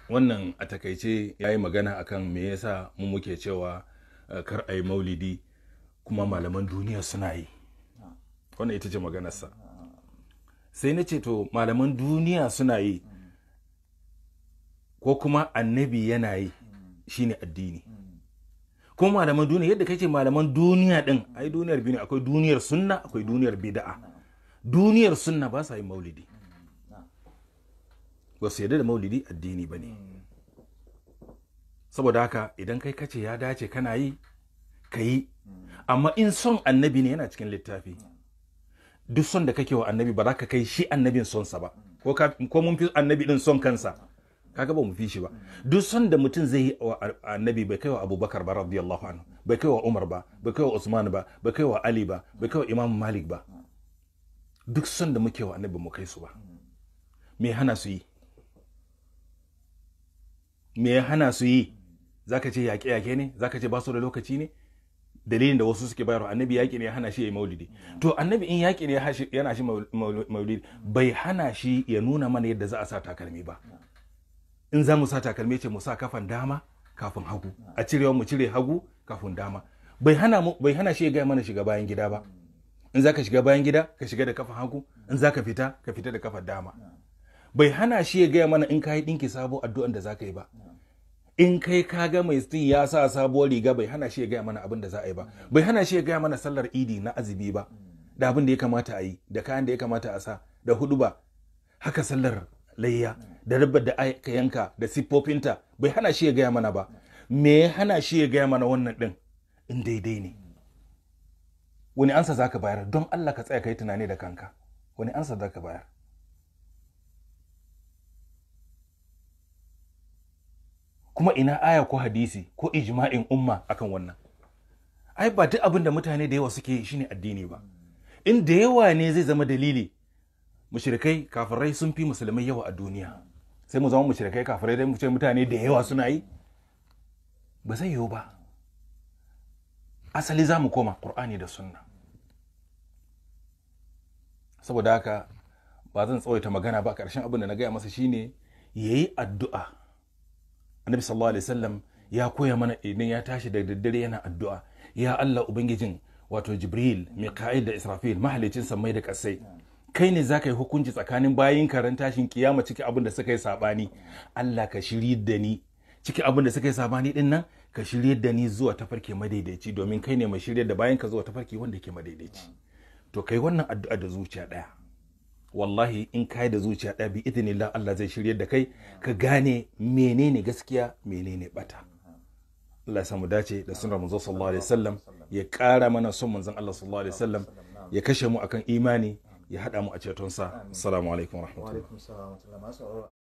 wannan a takaice ya yi magana akan me yasa mu muke cewa uh, kar a yi maulidi kuma malaman duniya suna yi wannan ita ce maganarsa sai na ce to malaman duniya suna yi ko kuma annabi yana yi shine addini kuma malaman duniya yadda kake malaman duniya din ai duniyar biyu ne akwai duniyar sunna akwai duniyar bid'a duniyar sunna ba sa yin maulidi ba su yarda da maulidi addini ba ne saboda haka idan kai kace ya dace kana yi ka yi amma in son annabi ne yana cikin littafi duk son da kake wa annabi ba za ka kai shi annabin sonsa ba ko ka- ko mun fi annabi din son kansa kaga ba mu fi shi ba duk son da mutum zai yi wa annabi bai kai wa abubakar ba radiyallahu anhu bai kai wa umar ba bai kai wa usman ba bai kai wa ali ba bai kai wa imam malik ba duk son da muke wa annabi mu kai su ba me hana su yi me ya hana su yi zaka ce yaƙe-yaƙe ne zaka ce ba su da lokaci ne dalilin da wasu suke bayarwa annabi yaƙi ne ya hana shi ya yi maulidi to annabi in yaƙi ne ya hashi- yana shi maul- maul- maulidi bai hana shi ya nuna mana yadda za a sa takalmi ba in za mu sa takalmi ce mu sa kafan dama kafin hagu a cirewa mu cire hagu kafin dama bai hana mu bai hana shi ya gaya mana shiga bayan gida ba in za ka shiga bayan gida ka shiga da kafan hagu in za ka fita ka fita da kafan dama bai hana shi ya gaya mana in ka yi ɗinki sabo addu'an da za ka yi ba in kai ka ga mai stin ya sa sabuwar riga bai hana shi ya gaya mana abin da za a yi ba bai hana shi ya gaya mana sallar idi na azumi ba da abin da ya kamata a yi da kayan da ya kamata a sa da hudu ba haka sallar layya da rabbar da aka yanka da siffofinta bai hana shi ya gaya mana ba me ya hana shi ya gaya mana wannan din in daidai ne wani ansa za ka bayar don allah ka tsaya ka yi tunani da kanka wani ansa za ka bayar kuma ina aya ko hadisi ko ijma'in umma akan wannan ai ba duk abin da mutane da yawa suke yi shine addini ba in da yawa ne zai zama dalili mushrikai kafirai sun fi musulmai yawa a duniya sai mu zama mushrikai kafirai dai mu ce mutane da yawa suna yi ba zai yiwu ba asali za mu koma qur'ani da sunna saboda haka ba zan tsawaita magana ba ƙarshen abin da na gaya masa shine yayi addu'a annabi sallallahu alaihi wasallam ya koya mana idan ya tashi da daddare yana addu'a ya Allah ubangijin wato Jibril Mika'il da Israfil mahalicin sammai da kasai kai ne zaka yi hukunci tsakanin bayin karan tashin kiyama ciki abin da suka yi sabani Allah ka shiri da ni ciki abin da suka yi sabani din nan ka shirye da ni zuwa tafarki madaidaici domin kai ne mai shirye da bayan ka zuwa tafarki wanda ke madaidaici to kai wannan addu'a da zuciya daya wallahi in kai da zuciya ɗaya bi idinillah Allah zai shirye da kai ka gane menene gaskiya menene bata Allah ya samu dace da sunar manzo sallallahu alaihi wasallam ya ƙara mana son manzon Allah sallallahu alaihi wasallam ya kashe mu akan imani ya haɗa mu a cetonsa assalamu alaikum wa rahmatullahi alaikum salam wa rahmatullahi